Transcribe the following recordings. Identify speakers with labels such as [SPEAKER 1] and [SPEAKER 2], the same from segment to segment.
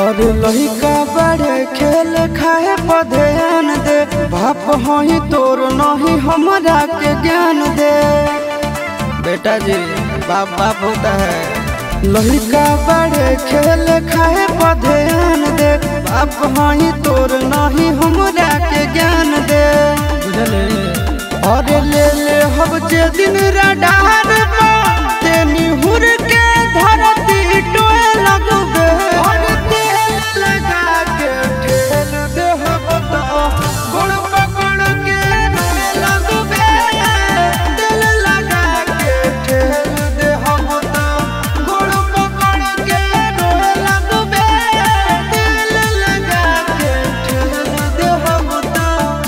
[SPEAKER 1] और लहिका बड़े खेल खाए पर ध्यान दे बाप हही तोर नहीं हमरा के ज्ञान दे बेटा जी बाप बाप होता है लहिका बड़े खेल खाए पर ध्यान दे बाप हही तोर नहीं हमरा के ज्ञान दे बुझले और ले ले हम जे दिन रडार ते निहुर के धरती टोए लगबे और तेल लगा के ठेल दे हम तो गुड़ पकड़ के रोए लगबे तेल लगा के ठेल दे हम तो गुड़ पकड़ के रोए लगबे तेल लगा के ठेल दे हम तो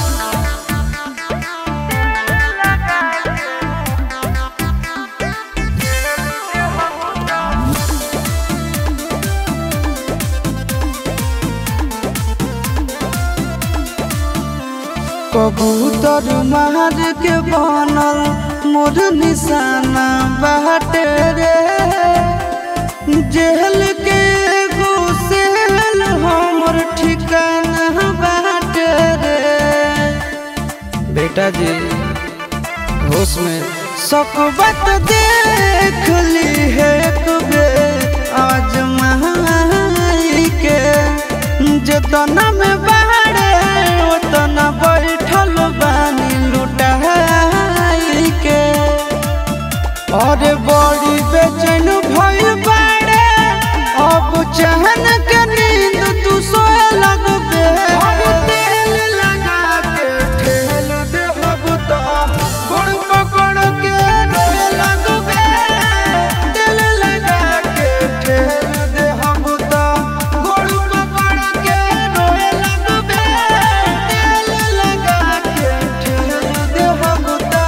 [SPEAKER 1] कबूतर मार के बनल मोर निशाना बाटे रे जेल के एगो सेल हमर ठिकाना बाटे रे बेटा जी होश में सब बात देख ली है एक बेर आज महाई के जतना में बाड़े उतना बैठल बानी लुटाई के और बड़ी बेचैन भइल बाड़े अब चहन के नींद तू सोए लगबे और तेल लगा के ठेल दे हब तो गुड़ पकड़ के रोए लगबे तेल लगा के ठेल दे हब तो गुड़ पकड़ के रोए लगबे तेल लगा के ठेल दे हब तो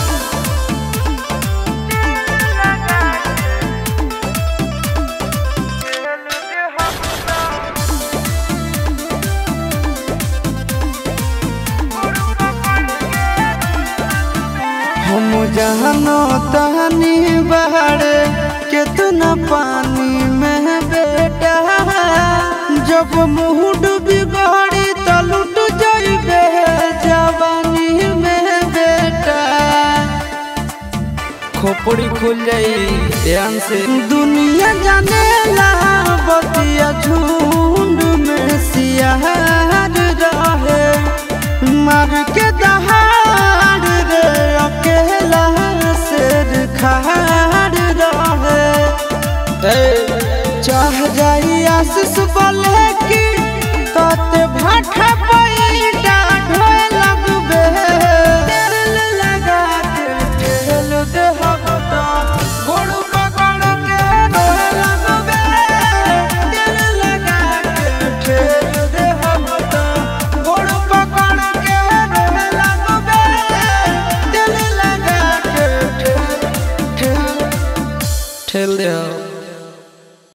[SPEAKER 1] हम जहनो तहनी बहरे कितना पानी में बेटा जब मुँह डूबी गड़ी तो लुट जाइबे जवानी में बेटा खोपड़ी खुल जाई ध्यान से दुनिया जाने ला बतिया झुंड में सियार रहे मार